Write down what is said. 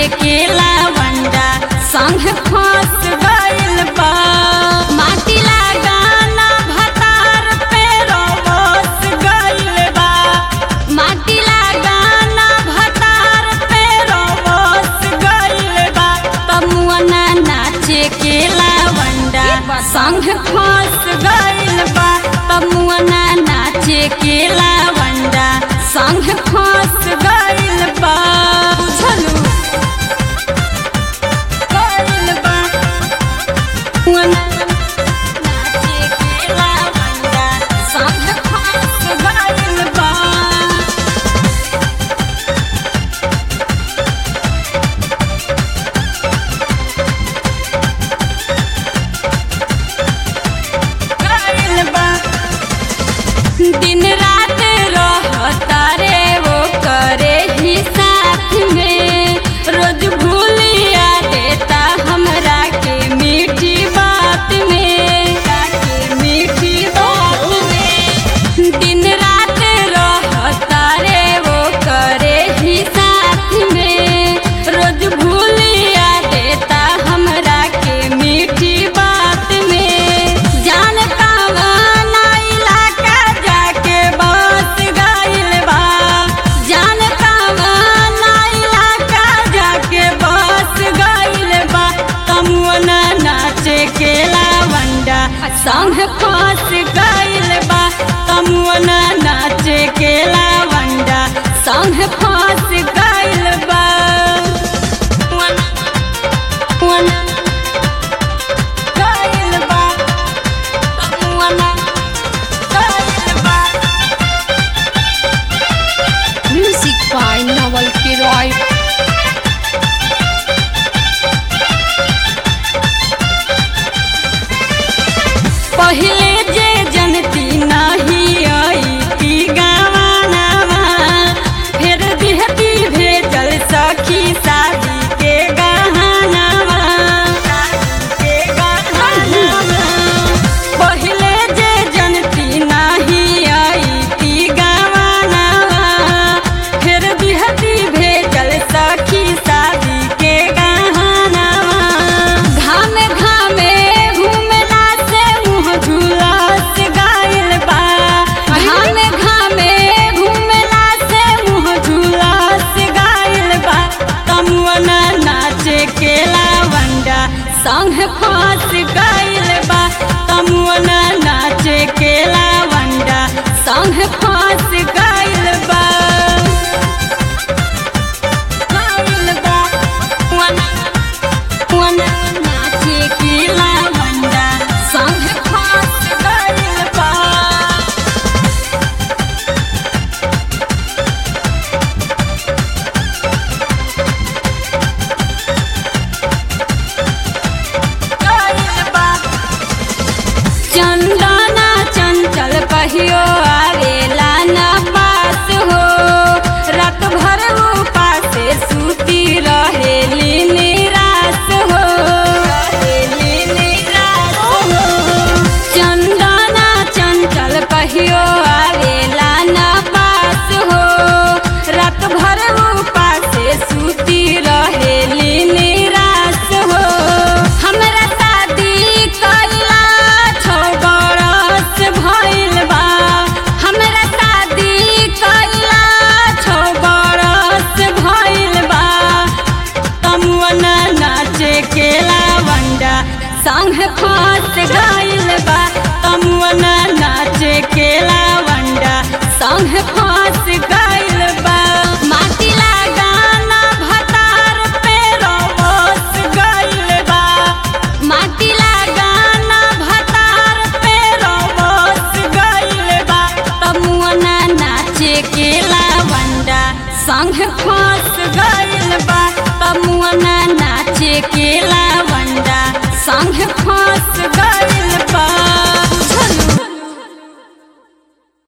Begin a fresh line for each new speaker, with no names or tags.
के लावंडा संग फंस गइल बा माटी लगाना भतार पे रोबस गइल बा माटी लगाना भतार पे रोबस गइल बा तमुअना नाचे के लावंडा संग फंस गइल बा तमुअना नाचे के लावंडा संग फंस गइल बा बुझलू गइल बा तमुअना नाचे के लावंडा संग फंस गइल बा गइल बा दिन रात रहता रे वो करे ही साथ में रोज भूलिया देता हमरा के मीठी बात में के मीठी बात में दिन रात रहता रे वो करे ही साथ में रोज भूलिया देता हमरा के मीठी बात में जान कावाना इलाका जाके बस गइल बा जान कावाना इलाका जाके बस गइल बा तमुअना नाचे के लावंडा संग फंस गइल बा तमुअना नाचे के लावंडा संग फंस गइल बा तमुअना गइल बा तमुअना गइल बा
Music by Nawal Kiroy.
पहिले जे जनती नाही आई ती गावानावा फिर दिहती भेजल सखी शादी के गहनावा के गहनावा पहिले जे जनती नाही आई ती गावानावा फिर दिहती भेजल सखी शादी के गहनावा घामे घामे घूमला से मुँह झुलस गइल बा घामे घामे घूमला से मुँह झुलस गइल बा तमुअना नाचे के लावंडा संग फंस गइल बा तमुअना नाचे के लावंडा संग फंस गइल बा गइल बा तमुअना तमुअना नाचे के लावंडा संग फंस गइल बा चंदना चंचल कहियो आवेला न पास हो रात भर उपास सूती रहेली निराश हो रहेली निराश हो चंदना चंचल कहियो आवेला न पास हो रात भर उपास सूती रहेली निराश हो हमरा शादी कइला छौ बरस भइल बा हमरा शादी कइला छौ बरस भइल बा तमुअना नाचे के लावंडा संग फंस गइल बा तमुअना नाचे के लावंडा संग फंस गइल बा माटी लगाना भतार पे रोबस गइल बा माटी लगाना भतार पे रोबस गइल बा तमुअना नाचे के लावंडा संग फंस गइल बा तमुअना नाचे के लावंडा